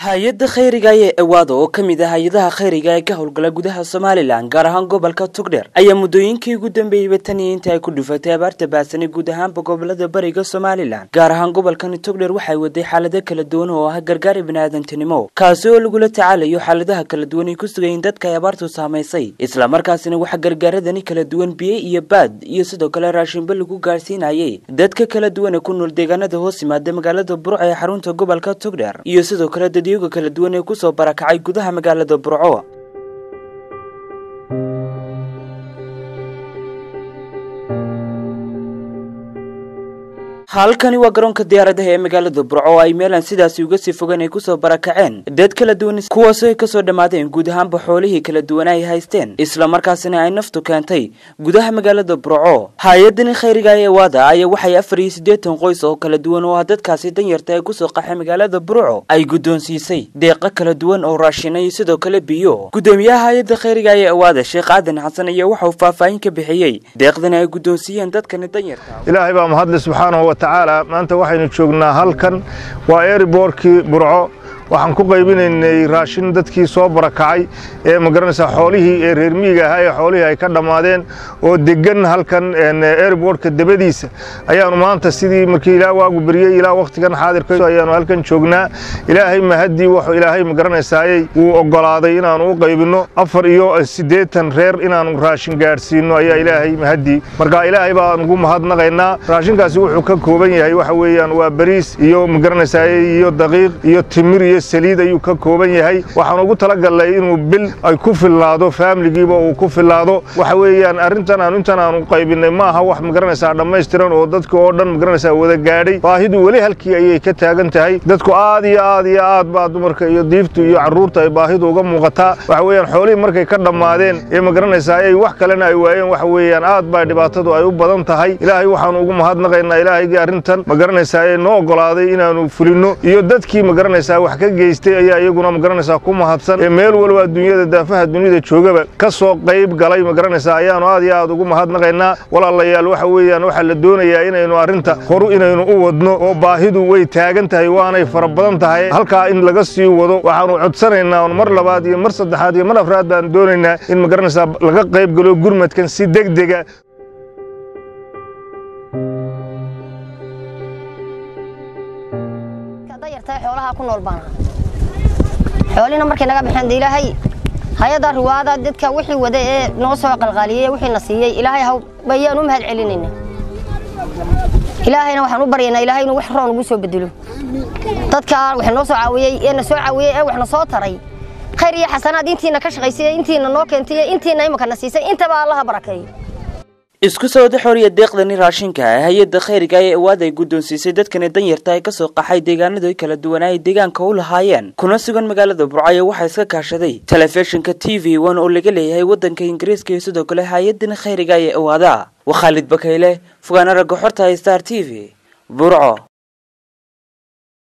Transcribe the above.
hay-adda khayriga ee ewaada oo ka mid ah hay-adaha khayriga ee ka howlgala gudaha somalilan gaar ahaan gobolka tugdheer ayaa muddooyinkii ugu dambeeyeyba tan iyo inta ay ku dhufatay abaarta baasani guud ahaanba gobolada bariga somalilan gaar ahaan gobolkani tugdheer waxay waday xaalado kala duwan oo ah gargaari biniaadantinimo kaasi oo lagula tacaalayo xaaladaha kala duwan ay ku sugayiin dadka ay abaartu saamaysay islamarkaasina waxaa gargaaradani kala duwan biyo iyo baad iyo sidoo kale raashinba lagu gaarsiinayay dadka kala duwan ee ku nool deegaanada hoos yimaada magaalada burco ee xarunta gobolka tugdheer iyo sidoo kale dadyoga kala duwan ee kusoo barakacay gudaha magaalada burco halkani waa garoonka diyaaradaha ee magaalada burco oo ay meelan sidaasi uga sii fogan ay kusoo barakaceen dad kala duwan kuwaasoo ay kasoo dhammaadeen guud ahaanba xoolihii kala duwana ay haysteen islamarkaasina ay naftu keentay gudaha magaalada burco hay-adani khayriga ee waada ayaa waxay afar iyo siddeetan qoys oo kala duwan oo ah dadkaasi danyarta ee kusoo qaxay magaalada burco ay guddoonsiisay deeqo kala duwan oo raashina iyo sidoo kale biyo guddoomiyaha hay-adda khayriga ee awaada sheekh aadan xasan ayaa waxauu faahfaahin ka bixiyey deeqdani ay guddoonsiiyeen dadkani danyarta ilaahay baa mahadle subxaanahu wa tacaala maanta waxaynu joognaa halkan waa eeriboorkii burco waxaan ku qaybinaynay raashin dadkii soo barakacay ee magaranaysaa xoolihii ee reer miyiga ahaa ee xoolihii ay ka dhammaadeen oo deggan halkan eeriboortka dabadiisa ayaannu maanta sidii markii ilaa waagu beryey ilaa wakhtigan xaadirka ayaannu halkan joognaa ilaahay mahaddii wuxuu ilaahay magaranaysaayey wuu oggolaaday inaannu u qaybinno afar iyo siddeetan reer inaannu raashin gaadhsiinno ayaa ilaahay mahaddii marka ilaahay baan ugu mahadnaqaynaa raashinkaasi wuxuu ka kooban yahay waxa weeyaan waa bariis iyo magaranaysaayey iyo daqiiq iyo timir iyo saliid ayuu ka kooban yahay waxaan ugu talagalnay inuu bil ay ku filnaado faamiligiiba uu ku filnaado waxa weeyaan arrintan aanu intan aanu qaybinay ma aha wax magaranaysaa dhammaystiran oo dadka oo dhan magaranaysaa wada gaadhay baahidu weli halkii ayay ka taagan tahay dadku aad iyo aad iyo aad baa dumarka iyo diiftu iyo carruurta ay baahidu uga muuqataa waxa weeyaan xoolihii markay ka dhammaadeen ee magaranaysaa ay wax kalena ay waayeen waxa weeyaan aad baa dhibaatadu ay u badan tahay ilaahay waxaanu ugu mahadnaqaynaa ilaahaygii arrintan magaranaysaa ee noo oggolaaday inaannu fulinno iyo dadkii magaranaysaa wax ka geystay ayaa iyaguna magaranaysaa ku mahadsan ee meel walba adduunyada daafaha dunida joogaba ka soo qayb galay magaranaysaa ayaannu aad iyo aad ugu mahadnaqaynaa walaalayaal waxa weeyaan waxaa la doonayaa inaynu arrinta horu inaynu u wadno oo baahidu way taagan tahay waanay fara badan tahay halkaa in laga sii wado waxaannu codsanaynaa on mar labaad iyo mar saddexaad iyo mar afraad baan doonaynaa in magaranaysaa laga qayb galo gurmadkan si degdega xoolaha ku nool baana xoolina markay naga baxeen ilaahay hay-adda riwaada dadka wixii wada ee noo soo qalqaaliyey wixiina siiyey ilaahay haw bayaan u mahad celinayna ilaahayna waxaan u baryaynaa ilaahay inuu wax roon ugu soo bedelo dadka wax noo soo caawiyey ee na soo caawiyey ee wax na soo taray khayr iyo xasanaad intiina ka shaqaysay intiina noo keentay intiina imika na siisay intaba allaha barakeeyo isku soo wada xoriya deeqdani raashinka ah hay-adda khayriga ee awaad ay guddoonsiisay dadkani danyarta ay kasoo qaxay deegaanadu kala duwan ay deegaanka u lahaayeen kuna sugan magaalada burcayo waxaa iska kaashaday telefishinka t v one oo laga leeyahay waddanka ingiriiska iyo sidoo kale hay-adani khayriga ee awaada waa khaalid bakayle fogaana ragga xorta star t v burco